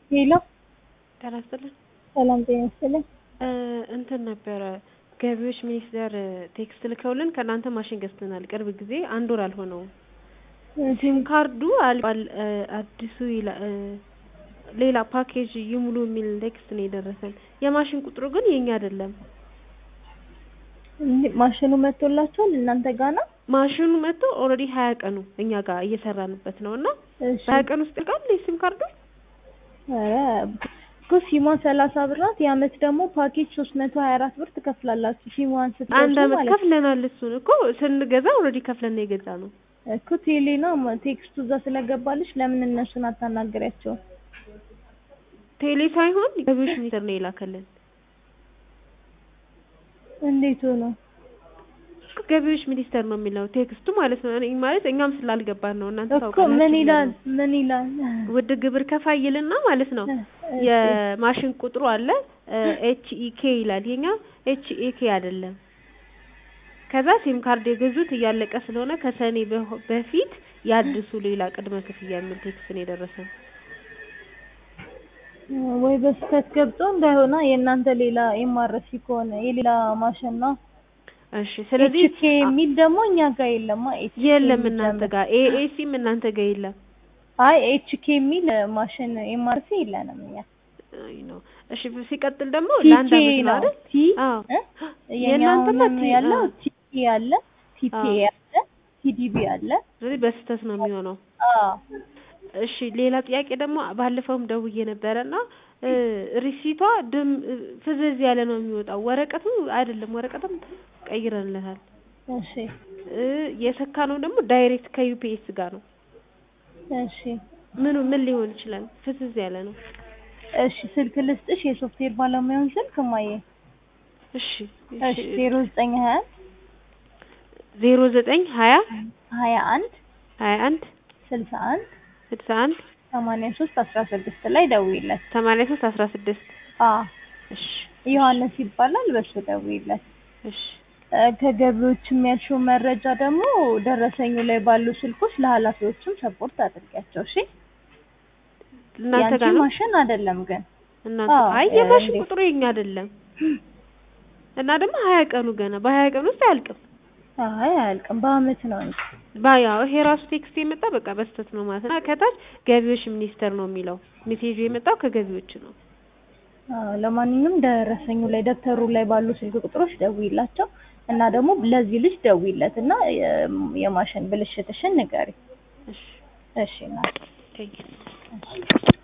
ሄሎ ጤና ይስጥልን። ሰላም ጤና ይስጥልኝ። እንትን ነበረ ገቢዎች ሚኒስቴር ቴክስት ልከውልን ከእናንተ ማሽን ገዝተናል። ቅርብ ጊዜ አንድ ወር አልሆነውም። ሲም ካርዱ አልቋል አዲሱ ይላ ሌላ ፓኬጅ ይሙሉ የሚል ቴክስት ነው የደረሰን። የማሽን ቁጥሩ ግን የኛ አይደለም። እንዴ ማሽኑ መጥቶላችኋል እናንተ ጋር ነው? ማሽኑ መጥቶ ኦልሬዲ ሀያ ቀኑ እኛ ጋር እየሰራንበት ነው እና እሺ በሀያ ቀን ውስጥ ይልቃል የሲም ካርዱ ኧረ እኮ ሲሟ ሰላሳ ብር ናት። የአመት ደግሞ ፓኬጅ ሶስት መቶ ሀያ አራት ብር ትከፍላላችሁ ሲሟን አንድ ስትገዙ አመት ማለት ነው። ከፍለናል። እሱን እኮ ስንገዛ ኦልሬዲ ከፍለን ነው የገዛ ነው። እኮ ቴሌ ነው ቴክስቱ እዛ ስለገባልሽ ለምን እነሱን አታናግሪያቸውም? ቴሌ ሳይሆን ገቢዎች ሚኒስቴር ነው የላከልን። እንዴት ሆኖ? ገቢዎች ሚኒስቴር ነው የሚለው ቴክስቱ ማለት ነው። እኔ ማለት እኛም ስላልገባን ነው። እናንተ እኮ ታውቃላችሁ ምን ብለን ይላል ነው። ምን ይላል? ውድ ግብር ከፋይ ይልና ማለት ነው እሺ። የማሽን ቁጥሩ አለ ኤች ኢ ኬ ይላል። የኛ ኤች ኢ ኬ አይደለም። ከዛ ሲም ካርድ የገዙት እያለቀ ስለሆነ ከሰኔ በሆ- በፊት ያድሱ ሌላ ቅድመ ክፍያ የሚል ቴክስት ነው የደረሰን። ወይ በስህተት ገብቶ እንዳይሆና የእናንተ ሌላ ኤምአርሲ ከሆነ የሌላ ማሽን ነው። እሺ ስለዚህ ኤችኬ የሚል ደግሞ እኛ ጋር የለማ። ኤችኬ የለም የሚል እናንተ ደግሞ- ጋር ኤኤሲም እናንተ ጋር የለም። አይ ኤችኬ የሚል ማሽን ኤምአርሲ የለንም እኛ። አይ ነው። እሺ ሲቀጥል ደግሞ ቲኬ ለአንድ አመት ነው ነው አይደል? ቲ አዎ እ? የእናንተማ የኛውንም ቲ- ያለው አዎ። ቲኬ አለ ቲኬ አዎ። አለ ቲዲቢ አለ። ስለዚህ በስህተት ነው የሚሆነው። አዎ እሺ ሌላ ጥያቄ ደግሞ ባለፈውም ደውዬ ነበረና እ ሪሲቷ ድም ፍዝዝ ያለ ነው የሚወጣው። ወረቀቱ አይደለም፣ ወረቀትም ቀይረንለታል። እሺ እ የሰካነው ደግሞ ዳይሬክት ከዩፒኤስ ጋር ነው። እሺ ምኑ ምን ሊሆን ይችላል? ፍዝዝ ያለ ነው። እሺ ስልክ ልስጥሽ የሶፍትዌር ባለሙያውን ስልክ ማየ እሺ እሺ ዜሮ ዘጠኝ ሀያ ዜሮ ዘጠኝ ሀያ ሀያ አንድ ሀያ አንድ ስልሳ አንድ ስልሳ አንድ ሰማንያ ሶስት አስራ ስድስት ላይ ደውይለት። ሰማንያ ሶስት አስራ ስድስት አዎ እሺ ዮሐንስ ይባላል። በሱ ደውይለት። እሺ እ ከገቢዎች የሚያልሽው መረጃ ደግሞ ደረሰኙ ላይ ባሉ ስልኮች ለኃላፊዎችም ሰፖርት አድርጊያቸው። እሺ እናንተ ያንቺ ጋር ነው ማሽን አይደለም ግን እናንተ አዎ፣ አይ እ የማሽን እንዴት? ቁጥሩ የኛ አይደለም እና ደግሞ ሀያ ቀኑ ገና በሀያ ቀን ውስጥ አያልቅም። አይ አያልቅም፣ በአመት ነው እንጂ። ባያው ይሄ ራሱ ቴክስት የመጣ በቃ በስተት ነው ማለት ነው። እና ከታች ገቢዎች ሚኒስቴር ነው የሚለው ሜሴጁ የመጣው ከገቢዎች ነው። አዎ፣ ለማንኛውም ደረሰኙ ላይ ደብተሩ ላይ ባሉ ስልክ ቁጥሮች ደውይላቸው እና ደግሞ ለዚህ ልጅ ደውይለት እና የ- የማሽን ብልሽትሽን ንገሪ። እሺ እሺ እናቴ። ቴንኪው እሺ